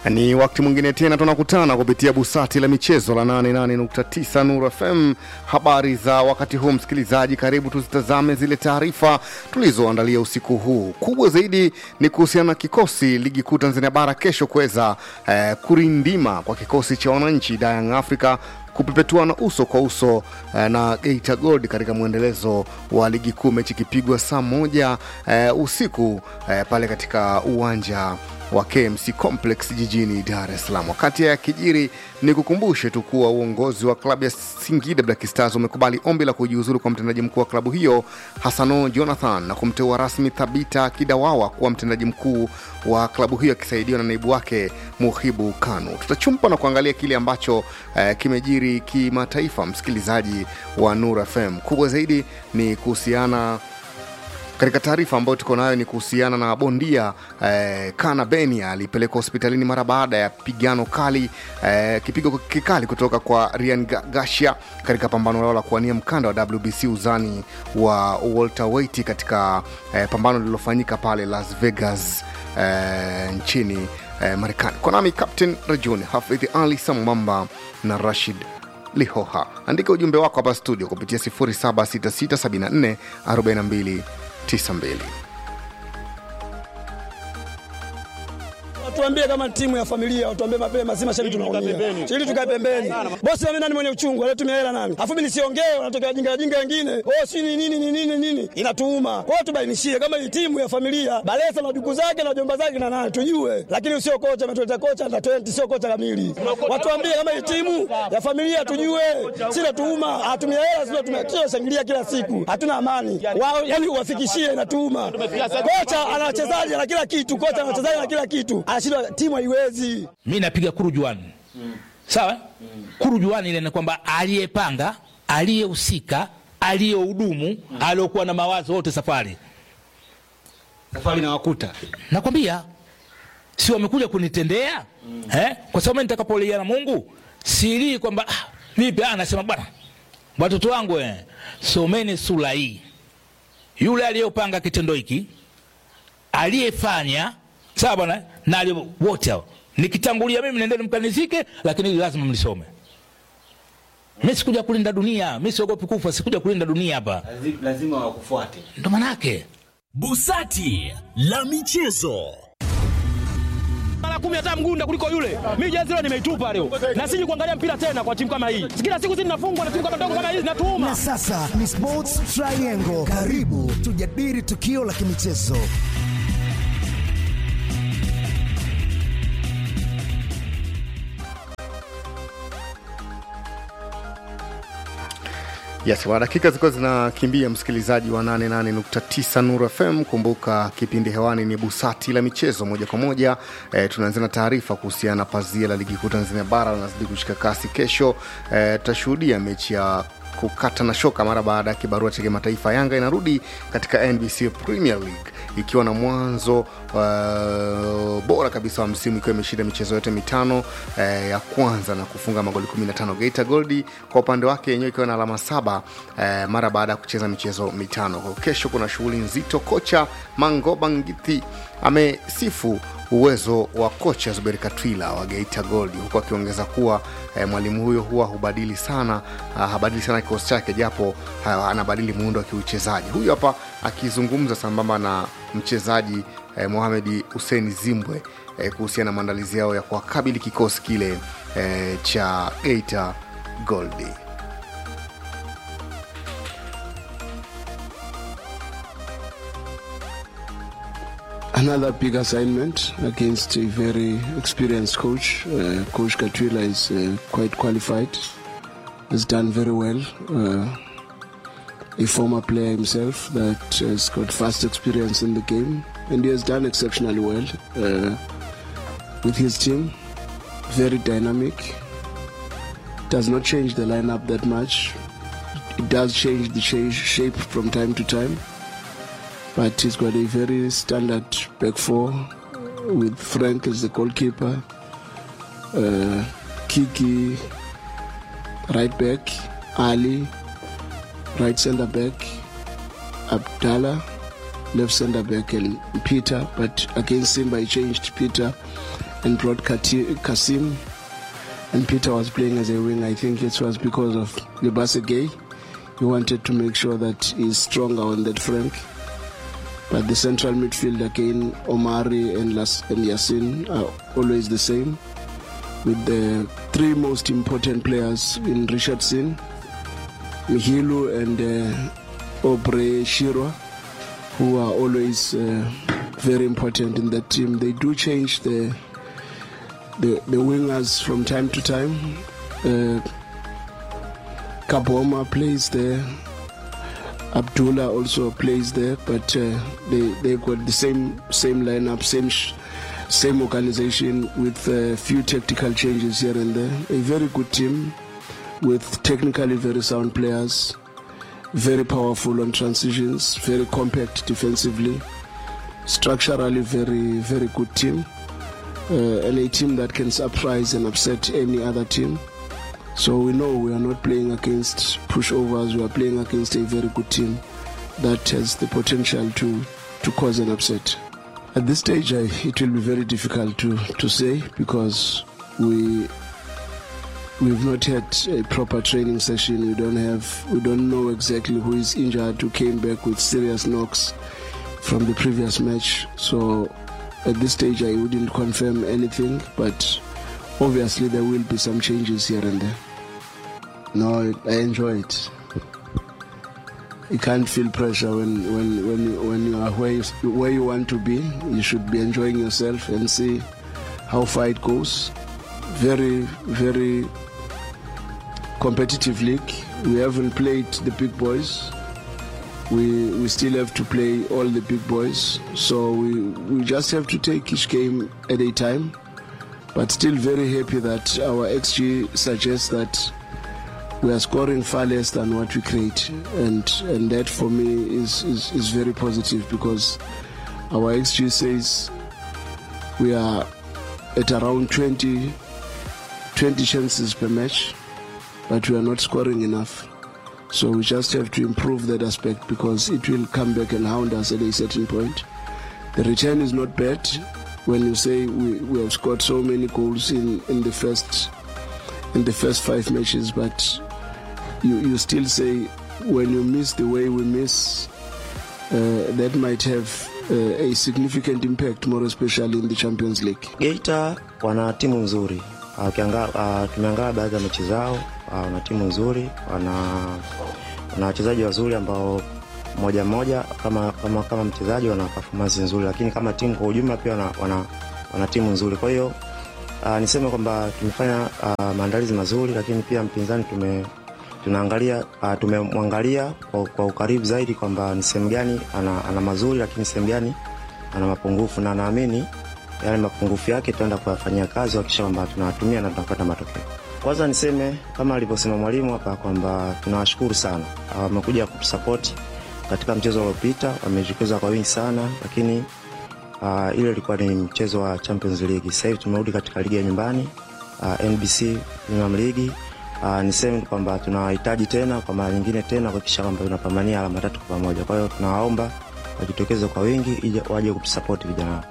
Ni wakati mwingine tena tunakutana kupitia busati la michezo la 88.9 Nuru FM. Habari za wakati huu, msikilizaji, karibu tuzitazame zile taarifa tulizoandalia usiku huu. Kubwa zaidi ni kuhusiana na kikosi ligi kuu Tanzania bara kesho kuweza eh, kurindima kwa kikosi cha wananchi Young Africa kupepetuana uso kwa uso eh, na Geita Gold katika mwendelezo wa ligi kuu, mechi ikipigwa saa moja eh, usiku eh, pale katika uwanja wa KMC Complex jijini Dar es Salaam. Wakati ya kijiri, ni kukumbushe tu kuwa uongozi wa klabu ya Singida Black Stars umekubali ombi la kujiuzulu kwa mtendaji mkuu wa klabu hiyo Hasano Jonathan na kumteua rasmi Thabita Kidawawa kuwa mtendaji mkuu wa klabu hiyo akisaidiwa na naibu wake Muhibu Kanu. Tutachumpa na kuangalia kile ambacho eh, kimejiri kimataifa, msikilizaji wa Nur FM. Kubwa zaidi ni kuhusiana katika taarifa ambayo tuko nayo ni kuhusiana na bondia eh, Kana Benia alipelekwa hospitalini mara baada ya pigano kali eh, kipigo kikali kutoka kwa Ryan Gasha katika pambano lao la kuwania mkanda wa WBC uzani wa welterweight katika eh, pambano lililofanyika pale Las Vegas eh, nchini eh, Marekani. Kwa nami Captain Rajuni Hafidh Ali sambamba na Rashid Lihoha. Andika ujumbe wako hapa studio kupitia 0766744292. Watuambie kama timu ya familia, watuambie mapema, si mashabiki tunaumia. Ili tukae pembeni. Bosi mimi nani mwenye uchungu, anatumia hela nani? Afu mimi nisiongee, wanatokea jinga jinga wengine. Oh, si ni nini ni nini nini? Inatuuma. Kwa hiyo tubainishie kama hii timu ya familia, Balesa na duku zake na jomba zake na nani tujue. Lakini usio kocha ametuleta kocha under 20 sio kocha kamili. Watuambie kama hii timu ya familia tujue. Si natuuma, atumia hela sio tumekio shangilia kila siku. Hatuna amani. Wao yani uwafikishie inatuuma. Kocha ana wachezaji na kila kitu, kocha ana wachezaji na kila kitu. Anashindwa timu haiwezi. mi napiga kurujuani mm. sawa mm. kurujuani ile ni kwamba aliyepanga aliyehusika aliyehudumu mm. aliyokuwa na mawazo wote safari safari na wakuta nakwambia si wamekuja kunitendea mm. eh? kwa sababu mimi nitakapolia na mungu silii kwamba ah, vipi ah, nasema bwana watoto wangu eh, someni sura hii yule aliyopanga kitendo hiki aliyefanya sawa bwana na aliye- wote hao nikitangulia mimi nendeni mkanizike lakini hili lazima mlisome mi sikuja kulinda dunia mi siogopi kufa sikuja kulinda dunia hapa lazima wakufuate ndo manake Busati la michezo. mara kumi hata mgunda kuliko yule. Mimi jezi leo nimeitupa leo, na siji kuangalia mpira tena kwa timu kama hii. Kila siku zinafungwa na timu kama ndogo kama hizi zinatuuma. Na sasa ni Sports Triangle. Karibu tujadili tukio la kimichezo. Yes, wa dakika zilikuwa zinakimbia, msikilizaji wa 88.9 Nuru FM. Kumbuka kipindi hewani ni busati la michezo moja kwa moja. E, tunaanzia na taarifa kuhusiana na pazia la ligi kuu Tanzania bara linazidi kushika kasi. Kesho e, tutashuhudia mechi ya kukata na shoka mara baada ya kibarua cha kimataifa. Yanga inarudi katika NBC Premier League ikiwa na mwanzo uh, bora kabisa wa msimu ikiwa imeshinda michezo yote mitano eh, ya kwanza na kufunga magoli 15. Geita Gold kwa upande wake yenyewe ikiwa na alama saba eh, mara baada ya kucheza michezo mitano. Kwa kesho kuna shughuli nzito. Kocha Mangoba Ngiti amesifu uwezo wa kocha Zuberi Katwila wa Geita Gold huku akiongeza kuwa eh, mwalimu huyo huwa hubadili sana uh, habadili sana kikosi chake japo uh, anabadili muundo wa kiuchezaji. Huyu hapa akizungumza sambamba na mchezaji eh, Mohamed Hussein Zimbwe eh, kuhusiana na maandalizi yao ya kuwakabili kikosi kile eh, cha Geita Gold. another big assignment against a very experienced coach. Uh, coach Katwila is uh, quite qualified, has done very well. Uh, a former player himself that has got vast experience in the game, and he has done exceptionally well uh, with his team. Very dynamic. Does not change the lineup that much. It does change the cha- shape from time to time but he's got a very standard back four with Frank as the goalkeeper, uh, Kiki right back, Ali right centre back, Abdallah left centre back and Peter, but against Simba he changed Peter and brought Kati- Kasim, and Peter was playing as a wing. I think it was because of Lebase Gay. He wanted to make sure that he's stronger on that flank. But the central midfield again, Omari and, Las- and Yasin are always the same, with the three most important players in Richardson, Mihilu and uh, Obre Shirwa, who are always uh, very important in that team. They do change the the, the wingers from time to time. Uh, Kaboma plays there. Abdullah also plays there, but uh, they they got the same same lineup, same sh- same organization with a few tactical changes here and there. A very good team with technically very sound players, very powerful on transitions, very compact defensively, structurally very very good team, uh, and a team that can surprise and upset any other team. So we know we are not playing against pushovers. We are playing against a very good team that has the potential to to cause an upset. At this stage, I, it will be very difficult to to say because we we've not had a proper training session. We don't have we don't know exactly who is injured, who came back with serious knocks from the previous match. So at this stage, I wouldn't confirm anything, but obviously there will be some changes here and there. No, I enjoy it. You can't feel pressure when when when you, when you are where you, where you want to be. You should be enjoying yourself and see how far it goes. Very very competitive league. We haven't played the big boys. We we still have to play all the big boys. So we we just have to take each game at a time but still very happy that our XG suggests that we are scoring far less than what we create, and and that for me is is, is very positive because our XG says we are at around 20, 20 chances per match, but we are not scoring enough. So we just have to improve that aspect because it will come back and hound us at a certain point. The return is not bad when you say we, we have scored so many goals in, in the first in the first five matches, but you, you still say when you miss the way we miss, uh, that might have uh, a significant impact, more especially in the Champions League. Geita wana timu nzuri. Uh, ukianga- uh, tumeangalia baadhi ya mechi zao, uh, wana timu nzuri, wana wana wachezaji wazuri ambao moja moja kama kama kama mchezaji wana performance nzuri, lakini kama timu kwa ujumla pia wana, wana, wana timu nzuri. Kwa hiyo uh, niseme kwamba tumefanya uh, maandalizi mazuri, lakini pia mpinzani tume tunaangalia uh, tumemwangalia kwa, kwa ukaribu zaidi kwamba ni sehemu gani ana, ana mazuri, lakini sehemu gani ana mapungufu, na naamini yale mapungufu yake tutaenda kuyafanyia kazi kuhakikisha kwamba tunawatumia na tunapata matokeo. Kwanza niseme kama alivyosema mwalimu hapa kwamba tunawashukuru sana, Ah, wamekuja kutusapoti katika mchezo uliopita, wamejitokeza kwa wingi sana, lakini uh, ile ilikuwa ni mchezo wa Champions League. Sasa hivi tumerudi katika ligi ya nyumbani uh, NBC Premier League. Uh, niseme kwamba tunawahitaji tena kwa mara nyingine tena kuhakikisha kwamba tunapambania alama tatu kwa pamoja. Kwa hiyo tunawaomba wajitokeze kwa wingi ili waje kutusapoti vijana wao.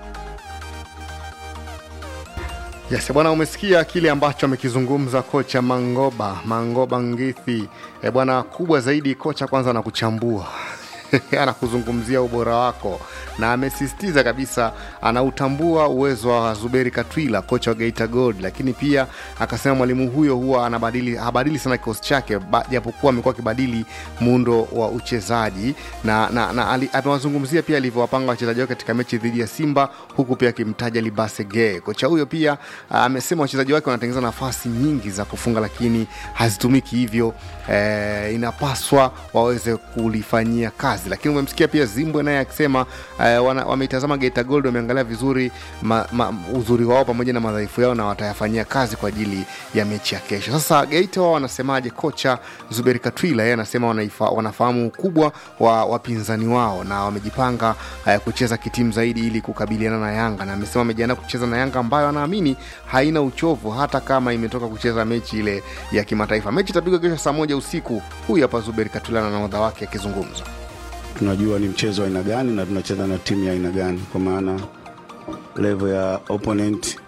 Yes, bwana, umesikia kile ambacho amekizungumza kocha Mangoba Mangoba Ngithi. E bwana, kubwa zaidi kocha kwanza anakuchambua anakuzungumzia ubora wako na amesisitiza kabisa anautambua uwezo wa Zuberi Katwila kocha wa Geita Gold, lakini pia akasema mwalimu huyo huwa anabadili habadili sana kikosi chake ba- japokuwa amekuwa akibadili muundo wa uchezaji na, na, na ali- amewazungumzia pia alivyowapanga wachezaji wake katika mechi dhidi ya Simba huku pia akimtaja Libase Gay. Kocha huyo pia ah, amesema wachezaji wake wanatengeneza nafasi nyingi za kufunga lakini hazitumiki hivyo eh, inapaswa waweze kulifanyia kazi. Lakini umemsikia pia Zimbwe naye akisema eh, wana- wameitazama Geita Gold, wameangalia vizuri ma, ma, uzuri wao pamoja na madhaifu yao na watayafanyia kazi kwa ajili ya mechi ya kesho. Sasa Geita wao wanasemaje? Kocha Zuberi Katwila yeye anasema wanaifa, wanafahamu ukubwa wa wapinzani wao na wamejipanga eh, kucheza kitimu zaidi ili kukabiliana na Yanga, na amesema wamejiandaa kucheza na Yanga ambayo anaamini haina uchovu hata kama imetoka kucheza mechi ile ya kimataifa. Mechi itapigwa kesho saa moja usiku. Huyu hapa Zuberi Katwila na nahodha wake akizungumza. tunajua ni mchezo wa aina gani na tunacheza na timu ya aina gani, kwa maana level ya opponent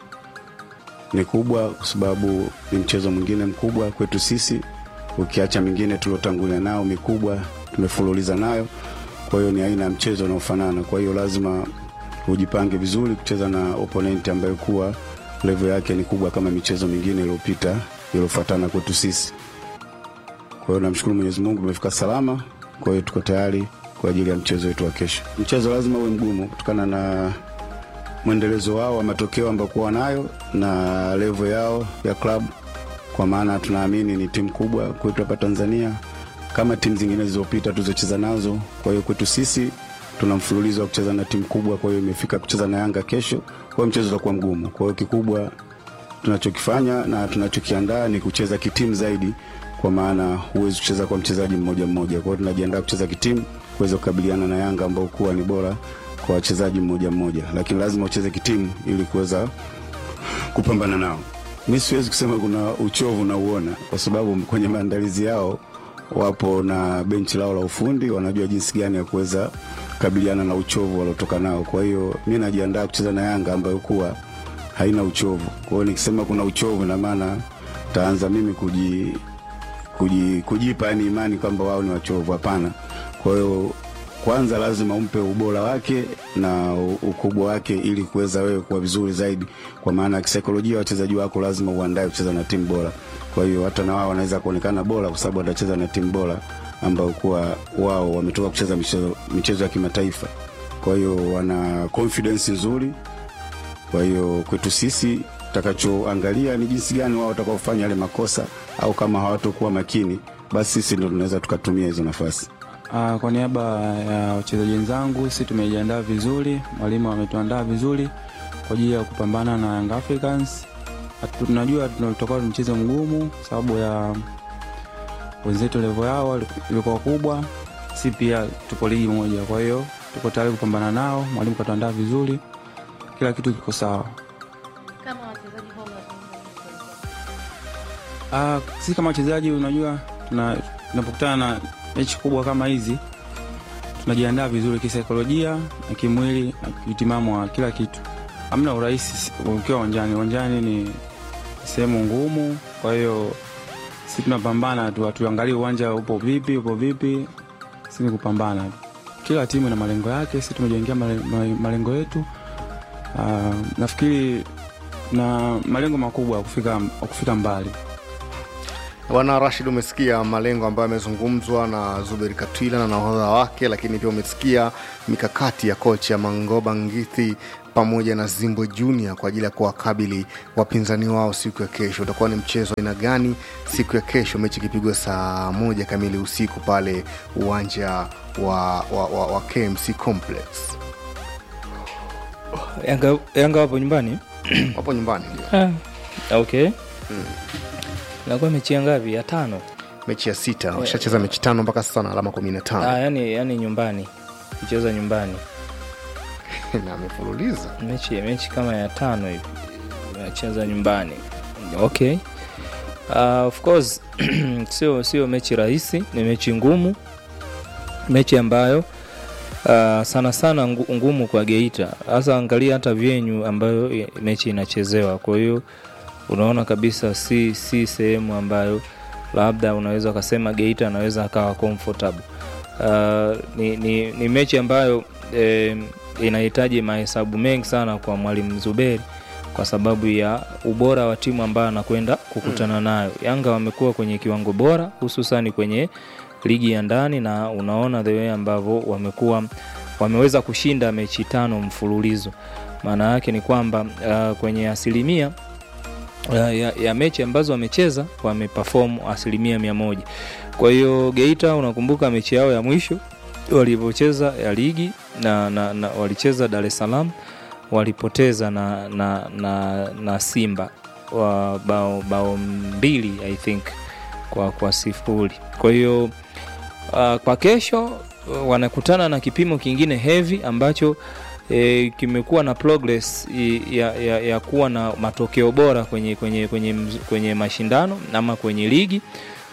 ni kubwa, kwa sababu ni mchezo mwingine mkubwa kwetu sisi, ukiacha mingine tuliotangulia nao mikubwa tumefululiza nayo. Kwa hiyo ni aina ya mchezo unaofanana, kwa hiyo lazima ujipange vizuri kucheza na opponent ambayo kuwa level yake ni kubwa kama michezo mingine iliyopita iliyofuatana kwetu sisi. Kwa hiyo namshukuru Mwenyezi Mungu tumefika salama, kwa hiyo tuko tayari kwa ajili ya mchezo wetu wa kesho. Mchezo lazima uwe mgumu kutokana na mwendelezo wao wa matokeo ambayo kuwa nayo na level yao ya club, kwa maana tunaamini ni timu kubwa kwetu hapa Tanzania kama timu zingine zilizopita tulizocheza nazo. Kwa hiyo kwetu sisi tuna mfululizo wa kucheza na timu kubwa, kwa hiyo imefika kucheza na Yanga kesho, kwa hiyo mchezo utakuwa mgumu. Kwa hiyo kikubwa tunachokifanya na tunachokiandaa ni kucheza kitimu zaidi, kwa maana huwezi kucheza kwa mchezaji mmoja mmoja. Kwa hiyo tunajiandaa kucheza kitimu kuweza kukabiliana na Yanga ambao kuwa ni bora kwa wachezaji mmoja mmoja, lakini lazima ucheze kitimu ili kuweza kupambana nao. Mi siwezi kusema kuna uchovu nauona, kwa sababu kwenye maandalizi yao wapo na benchi lao la ufundi, wanajua jinsi gani ya kuweza kukabiliana na uchovu waliotoka nao. Kwa hiyo mi najiandaa kucheza na Yanga ambayo kuwa haina uchovu. Kwa hiyo nikisema kuna uchovu, na maana taanza mimi kuji, kuji, kujipa yani imani kwamba wao ni wachovu. Hapana. Kwa hiyo kwanza lazima umpe ubora wake na ukubwa wake ili kuweza wewe kuwa vizuri zaidi, kwa maana kisaikolojia wachezaji wako lazima uandae kucheza na timu bora. Kwa hiyo hata na wao wanaweza kuonekana bora kwa sababu watacheza na timu bora ambao kuwa wao wametoka kucheza michezo, michezo ya kimataifa. Kwa hiyo wana confidence nzuri. Kwa hiyo kwetu sisi tutakachoangalia ni jinsi gani wao watakaofanya yale makosa, au kama hawatokuwa makini, basi sisi ndo tunaweza tukatumia hizo nafasi. Uh, kwa niaba ya wachezaji wenzangu, sisi tumejiandaa vizuri, mwalimu ametuandaa vizuri kwa ajili ya kupambana na Young Africans. Hatu- Tunajua tutakuwa ni mchezo mgumu sababu ya wenzetu level yao ilikuwa kubwa, si pia tupo ligi moja, kwa hiyo tuko tayari kupambana nao. Mwalimu katuandaa vizuri, kila kitu kiko sawa. Kama wachezaji hao Ah, sisi kama wachezaji unajua tuna- tunapokutana na mechi kubwa kama hizi tunajiandaa vizuri kisaikolojia na kimwili na kiutimamu wa kila kitu. Hamna urahisi ukiwa uwanjani. Uwanjani ni sehemu ngumu, kwa hiyo sisi tunapambana tu, hatuangalie uwanja upo vipi, upo vipi, sisi ni kupambana tu. Kila timu ina malengo yake, sisi tumejengea male- male- malengo yetu. Ah, nafikiri na malengo makubwa ya kufika, ya kufika mbali. Bwana Rashid, umesikia malengo ambayo yamezungumzwa na Zuberi Katwila na nahodha wake, lakini pia umesikia mikakati ya kocha Mangoba Ngithi pamoja na Zimbo Junior kwa ajili ya kuwakabili wapinzani wao siku ya kesho. Utakuwa ni mchezo aina gani siku ya kesho, mechi ikipigwa saa moja kamili usiku pale uwanja wa, wa, wa, wa KMC Complex. Yanga, Yanga wapo nyumbani Wapo nyumbani ndio. ah, okay nakuwa mechi ya ngapi ya tano Mechi ya sita washacheza mechi tano mpaka sasa na alama kumi na ah, tano yani, yani nyumbani kucheza nyumbani na amefululiza mechi, mechi kama ya tano hivi nacheza nyumbani okay uh, of course sio sio mechi rahisi ni mechi ngumu mechi ambayo uh, sana sana ngu- ngumu kwa geita hasa angalia hata vyenyu ambayo i- mechi inachezewa kwa hiyo unaona kabisa si si sehemu ambayo labda unaweza ukasema geita anaweza akawa comfortable uh, ni, ni, ni mechi ambayo eh, inahitaji mahesabu mengi sana kwa mwalimu zuberi kwa sababu ya ubora wa timu ambayo anakwenda kukutana nayo yanga wamekuwa kwenye kiwango bora hususani kwenye ligi ya ndani na unaona the way ambavyo wamekuwa wameweza kushinda mechi tano mfululizo maana yake ni kwamba uh, kwenye asilimia ya, ya, ya mechi ambazo wamecheza wameperform asilimia mia moja kwa hiyo geita unakumbuka mechi yao ya mwisho walivyocheza ya ligi na, na, na walicheza dar es salaam walipoteza na, na, na, na simba wa bao, bao mbili i think kwa, kwa sifuri kwa hiyo uh, kwa kesho uh, wanakutana na kipimo kingine heavy ambacho e, kimekuwa na progress i- ya, ya, ya kuwa na matokeo bora kwenye, kwenye, kwenye, mz- kwenye mashindano ama kwenye ligi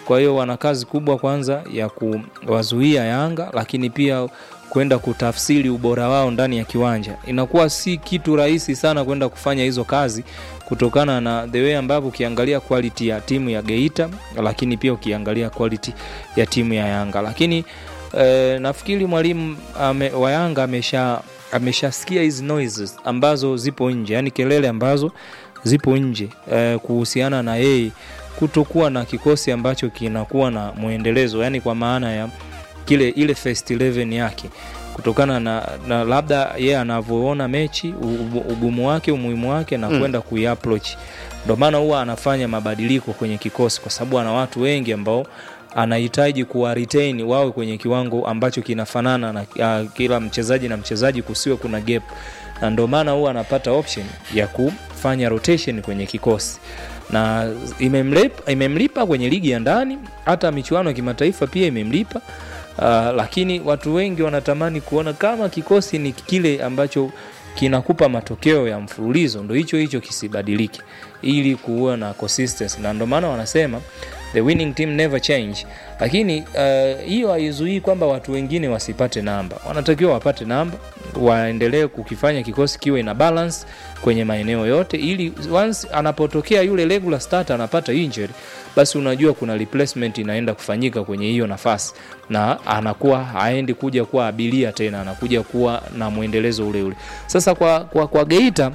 kwa hiyo wana kazi kubwa kwanza ya kuwazuia Yanga, lakini pia kwenda kutafsiri ubora wao ndani ya kiwanja. Inakuwa si kitu rahisi sana kwenda kufanya hizo kazi kutokana na the way ambavyo ukiangalia quality ya timu ya Geita, lakini pia ukiangalia quality ya timu ya Yanga. Lakini eh, nafikiri mwalimu ame, wa Yanga amesha ameshasikia hizi noises ambazo zipo nje, yani kelele ambazo zipo nje eh, kuhusiana na yeye kutokuwa na kikosi ambacho kinakuwa na mwendelezo, yani kwa maana ya kile ile first 11 yake kutokana na, na labda yeye anavyoona mechi u- u- ugumu wake umuhimu wake na Mm. kwenda kuiapproach. Ndio maana huwa anafanya mabadiliko kwenye kikosi kwa sababu ana watu wengi ambao anahitaji kuwa retain wawe kwenye kiwango ambacho kinafanana na uh, kila mchezaji na mchezaji, kusiwe kuna gap, na ndio maana huwa anapata option ya kufanya rotation kwenye kikosi na imemlipa, imemlipa kwenye ligi ya ndani, hata michuano ya kimataifa pia imemlipa. Uh, lakini watu wengi wanatamani kuona kama kikosi ni kile ambacho kinakupa matokeo ya mfululizo, ndo hicho hicho kisibadilike, ili kuwa na consistency, na ndio maana wanasema the winning team never change. Lakini uh, hiyo haizuii kwamba watu wengine wasipate namba, wanatakiwa wapate namba, waendelee kukifanya kikosi kiwe na balance kwenye maeneo yote, ili once anapotokea yule regular starter anapata injury, basi unajua kuna replacement inaenda kufanyika kwenye hiyo nafasi, na anakuwa haendi kuja kuwa abilia tena, anakuja kuwa na mwendelezo ule ule. Sasa kwa, kwa, kwa Geita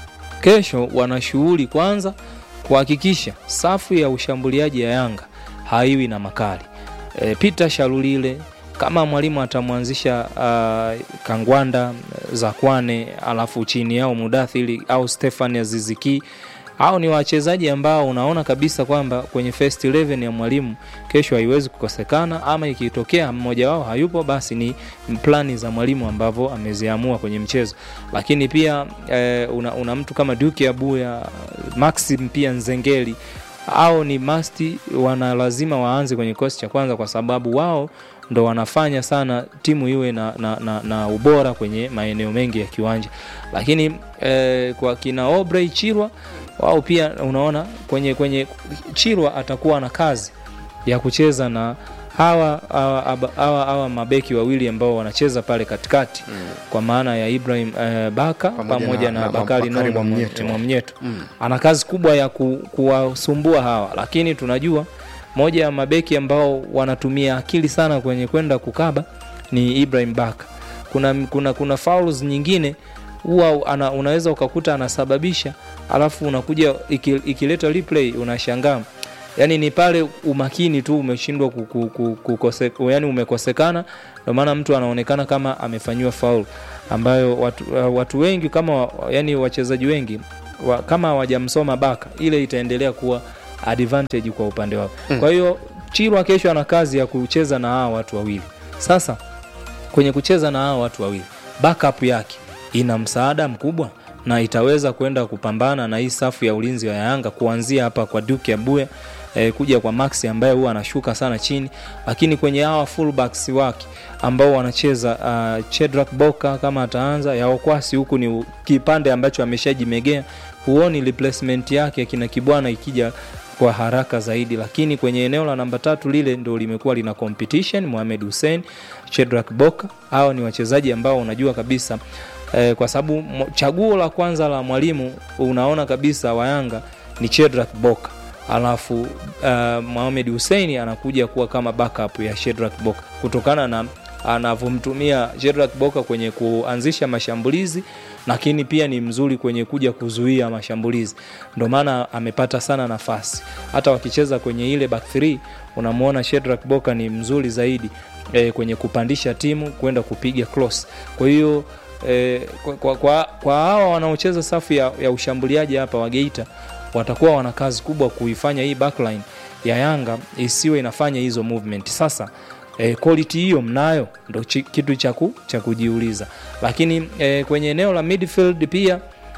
kesho wana shughuli kwanza kuhakikisha safu ya ushambuliaji ya Yanga haiwi na makali. E, Peter Shalulile kama mwalimu atamwanzisha uh, Kangwanda Zakwane, alafu chini yao Mudathiri au Stefan Aziziki hao ni wachezaji ambao unaona kabisa kwamba kwenye first 11 ya mwalimu kesho haiwezi kukosekana, ama ikitokea mmoja wao hayupo, basi ni plani za mwalimu ambavyo ameziamua kwenye mchezo. Lakini pia eh, una, una mtu kama Duke Abuya, Maxim pia Nzengeli au ni masti wana lazima waanze kwenye kikosi cha kwanza kwa sababu wao ndo wanafanya sana timu iwe na, na, na, na ubora kwenye maeneo mengi ya kiwanja lakini eh, kwa kina Obrey Chirwa wao pia unaona kwenye kwenye Chirwa atakuwa na kazi ya kucheza na hawa hawa, hawa, hawa, hawa mabeki wawili ambao wanacheza pale katikati mm. kwa maana ya Ibrahim eh, Baka Pamoja pamoja, na- na, na Bakari Bakari Nondo Mwamnyeto. Mwamnyeto Mm. ana kazi kubwa ya ku, kuwasumbua hawa, lakini tunajua moja ya mabeki ambao wanatumia akili sana kwenye kwenda kukaba ni Ibrahim Baka. Kuna, kuna, kuna fouls nyingine huwa ana, unaweza ukakuta anasababisha alafu unakuja iki, ikileta replay unashangaa yani ni pale umakini tu umeshindwa ku- ku- ku- kukose, yani umekosekana ndio maana mtu anaonekana kama amefanyiwa faul ambayo watu, uh, watu wengi kama wa- yani wachezaji wengi wa, kama hawajamsoma Baka ile itaendelea kuwa advantage kwa upande wao Mm. kwa hiyo Chirwa kesho ana kazi ya kucheza na hawa watu wawili sasa kwenye kucheza na hawa watu wawili backup yake ina msaada mkubwa na itaweza kwenda kupambana na hii safu ya ulinzi wa Yanga kuanzia hapa kwa Duke Abuya eh, kuja kwa Maxi ambaye huwa anashuka sana chini, lakini kwenye hawa fullbacks wake ambao wanacheza uh, Chedrak Boka kama ataanza ya Okwasi huku ni u- kipande ambacho ameshajimegea, huoni replacement yake kina Kibwana ikija kwa haraka zaidi, lakini kwenye eneo la namba tatu lile ndo limekuwa lina competition. Mohamed Hussein, Chedrak Boka, hao ni wachezaji ambao unajua kabisa eh, kwa sababu mo- chaguo la kwanza la mwalimu unaona kabisa wa Yanga ni Chedrak Boka alafu uh, Mohamed Hussein anakuja kuwa kama backup ya Shedrack Boka kutokana na anavyomtumia Shedrack Boka kwenye kuanzisha mashambulizi, lakini pia ni mzuri kwenye kuja kuzuia mashambulizi, ndio maana amepata sana nafasi. Hata wakicheza kwenye ile back 3 unamwona Shedrack Boka ni mzuri zaidi e, kwenye kupandisha timu kwenda kupiga cross. Kwa hiyo e, kwa, kwa, kwa, kwa hawa wanaocheza safu ya, ya ushambuliaji hapa wa Geita watakuwa wana kazi kubwa kuifanya hii backline ya Yanga isiwe inafanya hizo movement. Sasa eh, quality hiyo mnayo, ndo chi- kitu cha ku- cha kujiuliza, lakini eh, kwenye eneo la midfield pia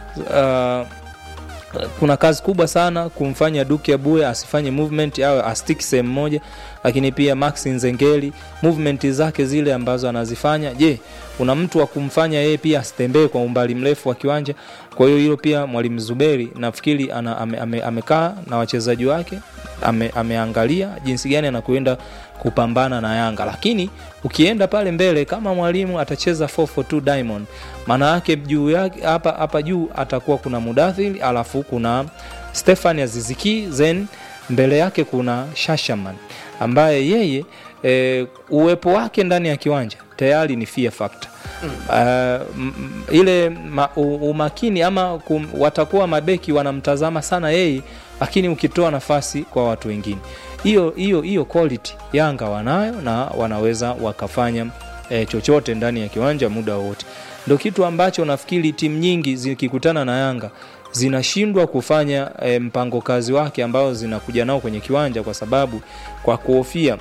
uh, kuna kazi kubwa sana kumfanya Duke Abuya asifanye movement awe astiki sehemu moja, lakini pia Max Nzengeli movement zake zile ambazo anazifanya, je, kuna mtu wa kumfanya yeye pia asitembee kwa umbali mrefu wa kiwanja? Kwa hiyo hilo pia mwalimu Zuberi nafikiri ana, ame, ame, amekaa na wachezaji wake ame, ameangalia jinsi gani anakwenda kupambana na Yanga, lakini ukienda pale mbele kama mwalimu atacheza 442 Diamond, maana yake juu yake hapa hapa juu atakuwa kuna Mudathir alafu kuna Stefan Aziziki then mbele yake kuna Shashaman ambaye yeye e, uwepo wake ndani ya kiwanja tayari ni fear factor Uh, m- m- ile ma, u, umakini ama kum, watakuwa mabeki wanamtazama sana yeye, lakini ukitoa nafasi kwa watu wengine, hiyo hiyo hiyo quality Yanga wanayo na wanaweza wakafanya eh, chochote ndani ya kiwanja muda wowote. Ndio kitu ambacho nafikiri timu nyingi zikikutana na Yanga zinashindwa kufanya eh, mpango kazi wake ambao zinakuja nao kwenye kiwanja, kwa sababu kwa kuhofia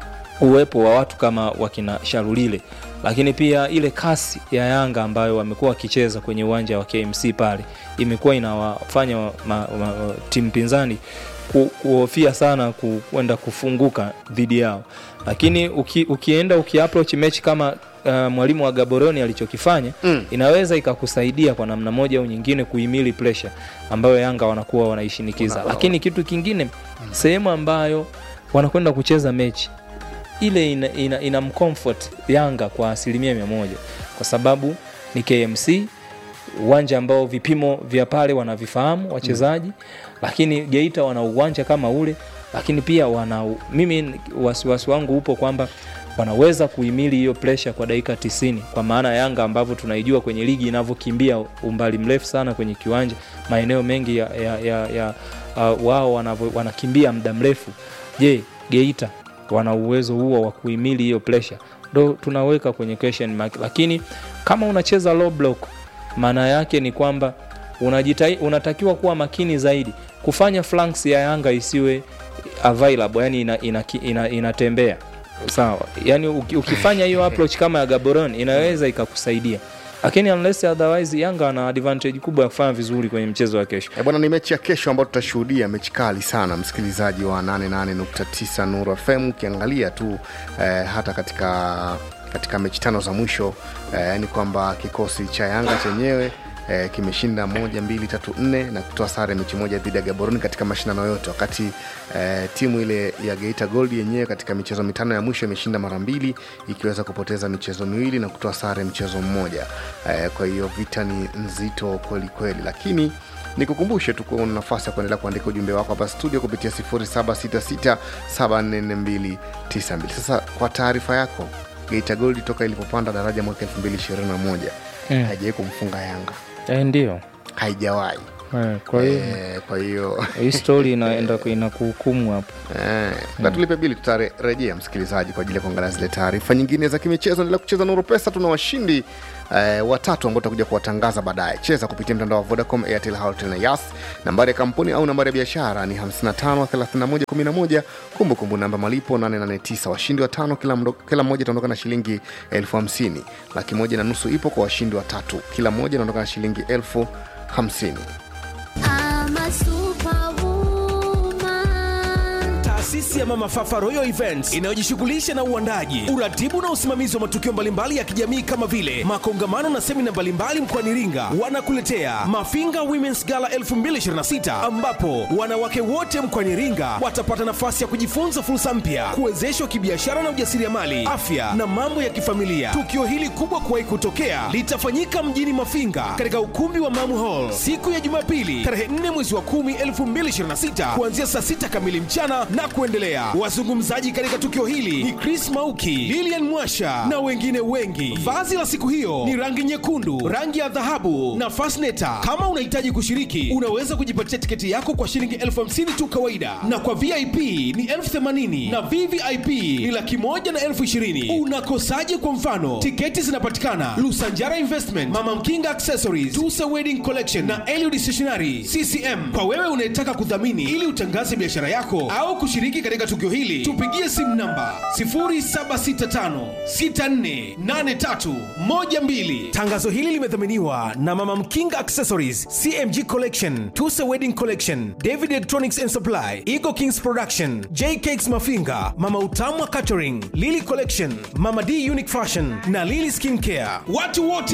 uwepo wa watu kama wakina Sharulile, lakini pia ile kasi ya Yanga ambayo wamekuwa wakicheza kwenye uwanja wa KMC pale imekuwa inawafanya ma, ma, ma, timu pinzani ku, kuhofia sana ku- kwenda kufunguka dhidi yao, lakini uki, ukienda ukiapproach mechi kama uh, mwalimu wa Gaboroni alichokifanya mm. inaweza ikakusaidia kwa namna moja au nyingine kuhimili pressure ambayo Yanga wanakuwa wanaishinikiza, Una- lakini kitu kingine sehemu ambayo wanakwenda kucheza mechi ile ina, ina, ina mcomfort Yanga kwa asilimia mia moja kwa sababu ni KMC, uwanja ambao vipimo vya pale wanavifahamu wachezaji mm. lakini Geita wana uwanja kama ule, lakini pia wana mimi wasiwasi wangu upo kwamba wanaweza kuhimili hiyo pressure kwa dakika 90 kwa maana Yanga ambavyo tunaijua kwenye ligi inavyokimbia umbali mrefu sana kwenye kiwanja, maeneo mengi ya, ya, ya, ya uh, wao wanavyo- wanakimbia muda mrefu. Je, Geita wana uwezo huo wa kuhimili hiyo pressure? Ndo tunaweka kwenye question mark, lakini kama unacheza low block, maana yake ni kwamba unajitai, unatakiwa kuwa makini zaidi kufanya flanks ya Yanga isiwe available, yani ina, ina, ina, inatembea sawa, yani uki- ukifanya hiyo approach kama ya Gaborone inaweza ikakusaidia, lakini unless otherwise Yanga ana advantage kubwa ya kufanya vizuri kwenye mchezo wa kesho. E bwana, ni mechi ya kesho ambayo tutashuhudia mechi kali sana, msikilizaji wa 88.9 Nuru FM. Ukiangalia tu eh, hata katika katika mechi tano za mwisho eh, ni kwamba kikosi cha Yanga chenyewe eh, kimeshinda moja mbili tatu nne na kutoa sare mechi moja dhidi ya Gaborone katika mashindano yote, wakati eh, timu ile ya Geita Gold yenyewe katika michezo mitano ya mwisho imeshinda mara mbili ikiweza kupoteza michezo miwili na kutoa sare mchezo mmoja. Eh, kwa hiyo vita ni nzito kweli kweli, lakini nikukumbushe tu kuwa una nafasi ya kuendelea kuandika ujumbe wako hapa studio kupitia 0766744292 sasa kwa taarifa yako geita gold toka ilipopanda daraja mwaka 2021 Mm. haijawai kumfunga yanga Eh, ndio haijawahi Eh, kwa hiyo Eh, kwa hiyo hii story inaenda inakuhukumu hapo. Eh, na tulipe bili tutarejea msikilizaji kwa ajili ya kuangalia zile taarifa nyingine za kimichezo endelea kucheza nuru pesa tuna washindi eh, watatu ambao tutakuja kuwatangaza baadaye cheza kupitia mtandao wa vodacom airtel Halotel na yas nambari ya kampuni au nambari ya biashara ni 553111 kumbukumbu namba malipo 889 washindi watano kila, mdo, kila mmoja itaondoka na shilingi elfu hamsini laki moja na nusu ipo kwa washindi watatu kila mmoja inaondoka na shilingi elfu hamsini Taasisi ya Mama Fafa Royal Events inayojishughulisha na uandaji, uratibu na usimamizi wa matukio mbalimbali ya kijamii kama vile makongamano na semina mbalimbali mkoani Iringa wanakuletea Mafinga Women's Gala 2026 ambapo wanawake wote mkoani Iringa watapata nafasi ya kujifunza fursa mpya, kuwezeshwa kibiashara na ujasiriamali, afya na mambo ya kifamilia. Tukio hili kubwa kuwahi kutokea litafanyika mjini Mafinga katika ukumbi wa Mamu Hall siku ya Jumapili tarehe 4 mwezi wa 10 2026 kuanzia saa 6 kamili mchana na kuendelea. Wazungumzaji katika tukio hili ni Chris Mauki, Lilian Mwasha na wengine wengi. Vazi la siku hiyo ni rangi nyekundu, rangi ya dhahabu na fasneta. Kama unahitaji kushiriki, unaweza kujipatia tiketi yako kwa shilingi elfu hamsini tu kawaida, na kwa VIP ni elfu themanini na VVIP ni laki moja na elfu ishirini. Unakosaje? Kwa mfano, tiketi zinapatikana Lusanjara Investment, Mama Mkinga Accessories, Tusa Wedding Collection na Eliud Stationery CCM. Kwa wewe unayetaka kudhamini ili utangaze biashara yako au kushiriki katika tukio hili, tupigie simu namba 0765648312. Tangazo hili limedhaminiwa na Mama Mkinga Accessories, CMG Collection, Tusa Wedding Collection, David Electronics and Supply, Eagle Kings Production, J Cakes Mafinga, Mama Utamwa Catering, Lily Collection, Mama D Unique Fashion na Lily Skin Care. Watu wote